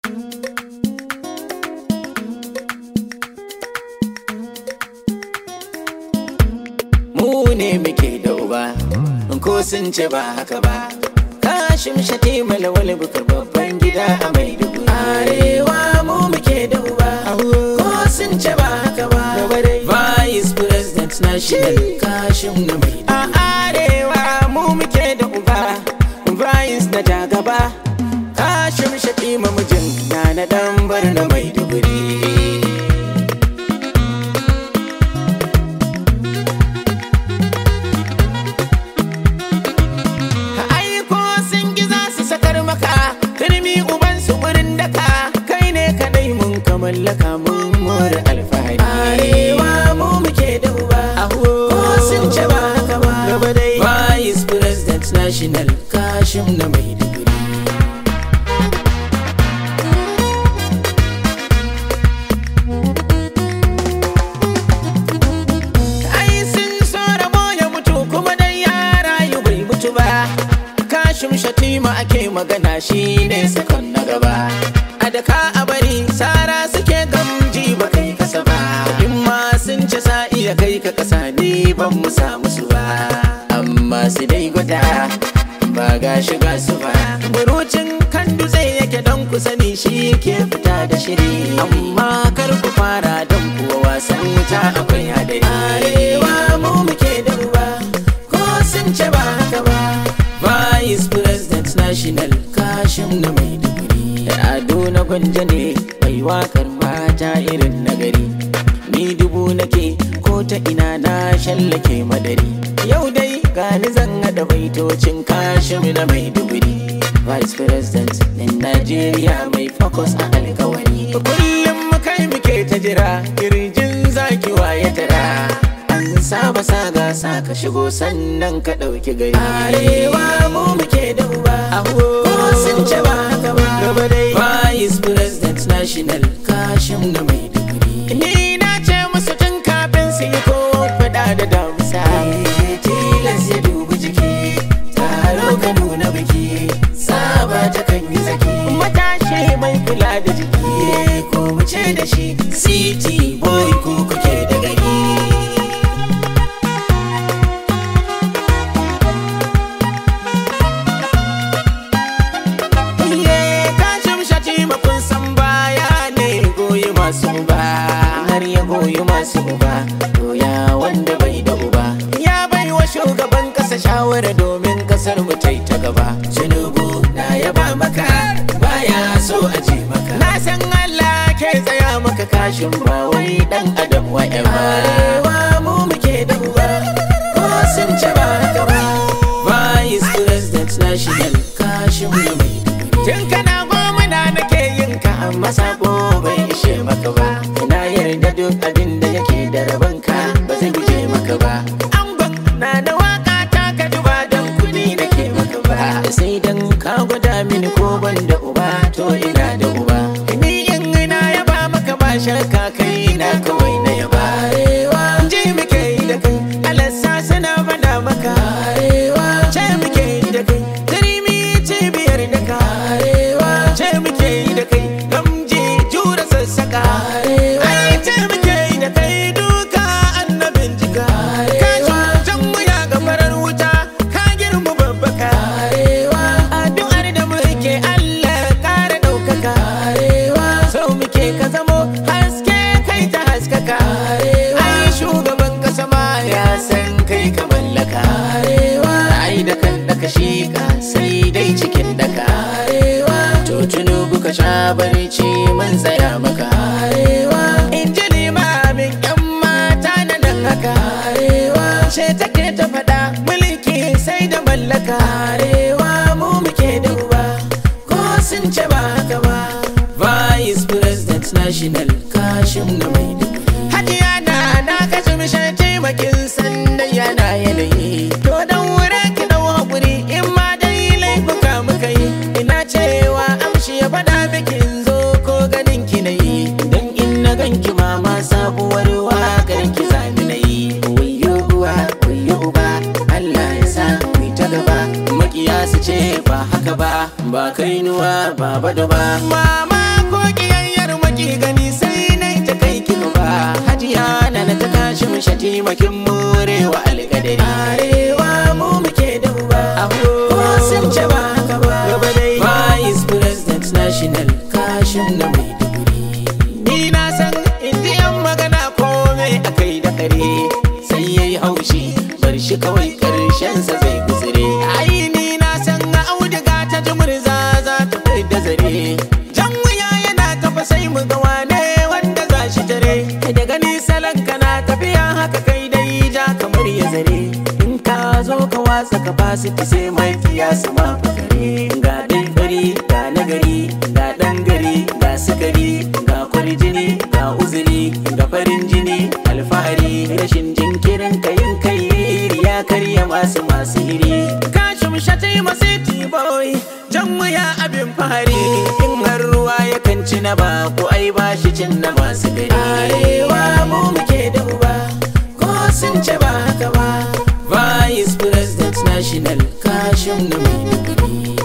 mu ne muke da uba ko sun ce ba haka ba kashim shati malawal bukar babban gida a maiduguri arewa mu muke da uba ko sun ce ba haka ba vice president national kashim na maiduguri a arewa mu muke da uba vice na jagaba kashim shati mamujin na na dan bar na maiduguri aiko sun gi za su sakar maka turmi uban su wurin daka kai ne kadai mun ka mallaka mun more alfahari arewa mu muke da uba ko sun ce ba haka ba gaba dai vice president national kashim na maiduguri ai sun so rabo ya mutu kuma dai ya rayu bai mutu ba kashim shatima ake magana shi ne sakon na gaba a daka a bari sara suke gamji ba kai kasa ba in ma sun ce sa iya kai ka kasa ne ban mu samu su ba amma su dai gwada ba ga shiga su ba burucin kan dutse yake don ku sani shi ke fita da shiri amma kar ku fara don kuwa wasan wuta akwai hadari arewa mu muke da uba ko sun ce ba haka ba vice president national kashim na maiduguri ado na gwanja ne mai wakar mata irin nagari ni dubu nake ko ta ina na shallake madari yau dai gani zan haɗa baitocin kashim na maiduguri vice president in Najeriya mai focus a alkawari kullum kai muke ta jira kirjin zaki waye tara an saba saga sa ka shigo sannan ka ɗauki gari arewa mu muke da uba ko sun ce ba haka ba gaba dai vice president national kashim na maiduguri ni na ce musu tun kafin su yi ko faɗa da damusa tilas ya dubi jiki taro ka nuna biki saba ta kan yi zaki matashi mai kula da jiki ko mu ce da shi city boy ko kuke da gari Iye kashim shatima kun san baya ne goyi masu uba har ya goyi masu uba to ya wanda bai da uba ya bai wa shugaban kasa shawara domin kasar mu ta ta gaba tinubu na yaba maka baya so a ji maka na san Allah ke tsaya maka kashin ba wai dan adam wa arewa mu muke da uba ko sun ce ba haka ba vice president national kashin mu mai Tun kana goma na nake yin ka amma sabo bai ishe maka ba Ina yarda duk abin da yake da rabon ka ba zai guje maka ba Angon na da waka ta ka duba don kudi nake maka ba Sai dan ka gwada mini ko ban da uba to ina da uba Ni in ina yaba maka ba shakka kai na kawai na yaba Arewa ji muke yi da kai alassa suna fada maka Arewa ce muke yi da kai Karimi cibiyar da ka Arewa ce muke yi da kai Gamji jura sassaka Arewa ai ce muke yi da kai duka annabin jika Arewa jan wuya ga farar wuta ka girma babbaka Arewa addu'ar da muke Allah kara ɗaukaka Arewa so muke ka zamo haske kai ta haskaka Arewa ai shugaban kasa ma ya san kai ka mallaka Arewa ai da kan daka shi ka sai dai cikin daka Arewa to tunubu ka sha barci mun tsaya maka Arewa in ji limamin yan mata na nan haka Arewa ce take ta faɗa mulki sai da mallaka Arewa mu muke da uba ko sun ce ba haka ba vice president national kashim na maiduguri hajiya na na kashe mishan taimakin sandan yana yanayi to dan wurin ki dan hakuri in ma dai laifuka muka yi ina cewa amshi ya faɗa bikin zo ko ganin ki na yi dan in na ganki mama sabuwar wakar ki zani na yi wayo uwa wayo uba Allah ya sa ku ta gaba makiya su ce ba haka ba ba kainuwa ba bado ba mama shatimakin morewa alƙadari arewa mu muke da uba ko sun ce ba haka ba gaba dai vice president national kashin na mai ni na san indiyan magana kome akai da kare sai yayi haushi bar shi kawai karshensa zai guzure ai ni na san auduga ta jumurza za ta kai da zare jan wuya yana tafa sai mu ga wane wanda za shi tare da gani salon kana tafiya haka kai dai ja kamar ya zare in ka zo ka watsa ka basu sai mai kiyasa ma fakare ga dai fari ga nagari ga dan gari ga sukari ga kwarjini ga uzuri ga farin jini alfahari rashin jinkirin kayin kai ya karya masu masu hiri kashin shatai masu boy jan wuya abin fahari in har ruwa ya kanci na ba ko ai ba shi cin na masu gari arewa mu muke da uba ko sun ce ba haka ba vice president national kashin na mai